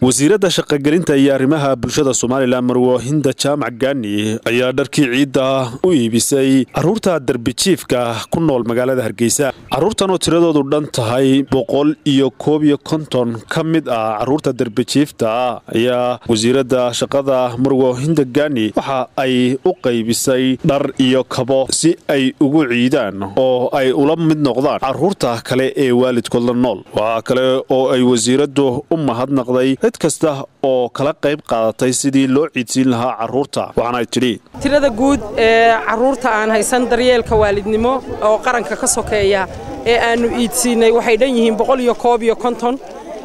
wasiiradda shaqogelinta iyo arrimaha bulshada somalilan marwoohinda jaamac gaani ayaa dharkii ciidda u iibisay caruurta darbijiifka ku nool magaalada hargeysa caruurtan oo tiradoodu dhan tahay boqol iyo koob iyo konton ka mid ah caruurta darbijiifta ayaa wasiiradda shaqada marwoohinda gaani waxa ay u qaybisay dhar iyo kabo si ay ugu ciidaan oo ay ula mid noqdaan caruurta kale ee waalidkood la nool waxaa kale oo ay wasiiraddu u mahadnaqday cid kasta oo kala qayb qaadatay sidii loo ciidsiin lahaa caruurta waxaanay tidhi tirada guud ee caruurta aan haysan daryeelka waalidnimo oo qaranka ka sokeeya ee aannu iidsiinay waxay dhan yihiin boqol iyo koob iyo konton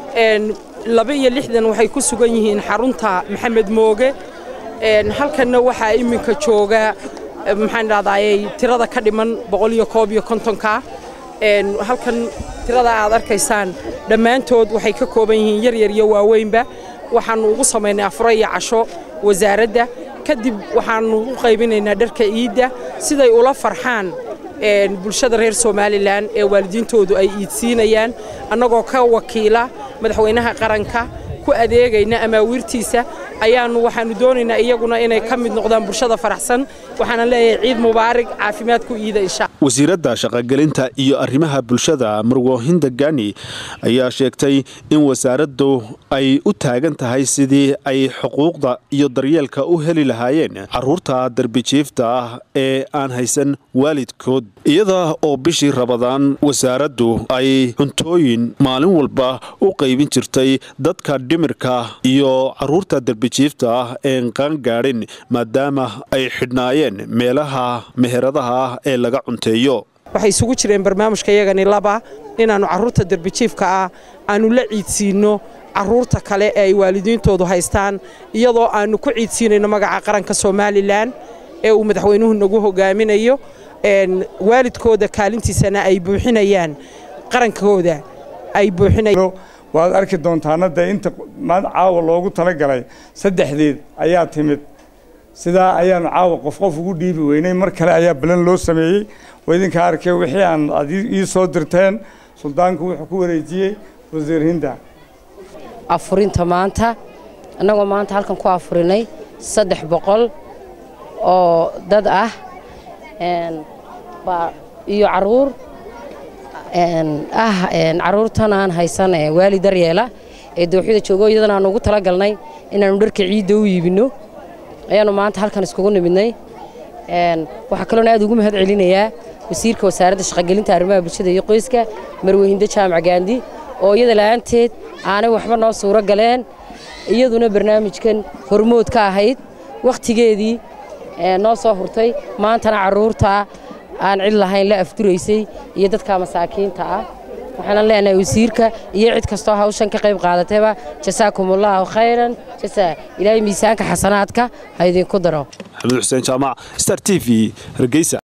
laba iyo lixdan waxay ku sugan yihiin xarunta maxamed mooge halkanna waxaa iminka jooga maxaan dhahdaayey tirada ka dhiman boqol iyo koob iyo kontonka halkan tirada aad arkaysaan dhammaantood waxay ka kooban yihiin yaryar iyo waaweynba waxaannu ugu samaynay afuro iyo casho wasaaradda kadib waxaannu u qaybinaynaa dharka iidda siday ula farxaan bulshada reer somalilan ee waalidiintoodu ay iidsiinayaan annagoo ka wakiila madaxweynaha qaranka ku adeegayna amaawiirtiisa ayaannu waxaannu doonaynaa iyaguna inay ka mid noqdaan bulshada faraxsan waxaana leeyahay ciid mubaarig caafimaad ku iida insha wasiiradda shaqogelinta iyo arrimaha bulshada marwoohinda gaani ayaa sheegtay in wasaaraddu ay u taagan tahay sidii ay xuquuqda iyo daryeelka u heli lahaayeen caruurta darbijiifta ah ee aan haysan waalidkood iyada oo bishii rabadaan wasaaraddu ay cuntooyin maalin walba u qaybin jirtay dadka dhimirka iyo caruurta darbijiifta ah een qaangaadhin maadaama ay xidhnaayeen meelaha meheradaha ah ee laga cunteeyo waxay isugu jireen barnaamijka yagani laba inaannu carruurta darbijiifka ah aannu la ciidsiinno carruurta kale ee ay waalidiintoodu haystaan iyadoo aannu ku ciidsiinayno magaca qaranka somalilan ee uu madaxweynuhu nagu hogaaminayo waalidkooda kaalintiisana ay buuxinayaan qarankooda ay buuxinayaan waad arki doontaana dee inta caawa loogu talagalay saddexdeed ayaa timid sidaa ayaanu caawa qof qof ugu dhiibi weynay mar kale ayaa balan loo sameeyey oo idinkaa arkay wixii aan ad ii soo dirteen suldaanku wuxuu ku wareejiyey wasiir hinda afurinta maanta annagoo maanta halkan ku afurinay saddex boqol oo dad ah iyo caruur ah caruurtan aan haysan waali daryeela ee dooxyada joogo iyadana aanu ugu talagalnay inaannu dharka ciidda u iibinno ayaannu maanta halkan iskugu nimidnay waxaa kaloona aad ugu mahad celinayaa wasiirka wasaaradda shaqogelinta arrimaha bulshada iyo qoyska marweyhindo jaamac gaandi oo iyada la'aanteed aanay waxba noo suuro galeen iyaduna barnaamijkan hormood ka ahayd wakhtigeedii noo soo hurtay maantana carruurta aan cid lahayn la afduraysay iyo dadka masaakiinta ah waxaanan leenahay wasiirka iyo cid kastoo hawshan ka qayb qaadatayba jasaakumullahu khayran jasaa ilaahay miisaanka xasanaadka ha idinku daro maxamed xuseen jaamac star t v hargeysa